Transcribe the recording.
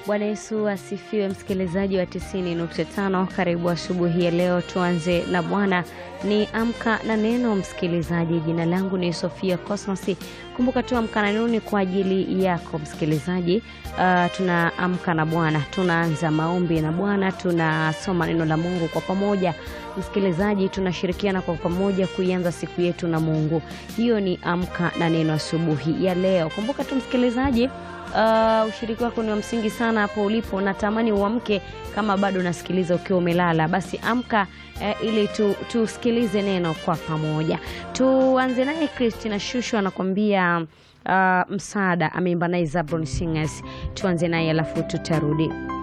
Bwana Yesu asifiwe, msikilizaji wa 90.5, karibu asubuhi ya leo. Tuanze na Bwana ni amka na neno. Msikilizaji, jina langu ni Sofia Cosmos. Kumbuka tu amka na neno ni kwa ajili yako msikilizaji. Uh, tunaamka na Bwana, tunaanza maombi na Bwana, tunasoma neno la Mungu kwa pamoja. Msikilizaji, tunashirikiana kwa pamoja kuianza siku yetu na Mungu. Hiyo ni amka na neno asubuhi ya leo. Kumbuka tu msikilizaji Uh, ushiriki wako ni wa msingi sana hapo ulipo. Natamani uamke kama bado unasikiliza ukiwa umelala, basi amka eh, ili tusikilize tu neno kwa pamoja. Tuanze naye Christina Shushu anakuambia uh, msaada, ameimba naye Zabron Singers. Tuanze naye alafu tutarudi.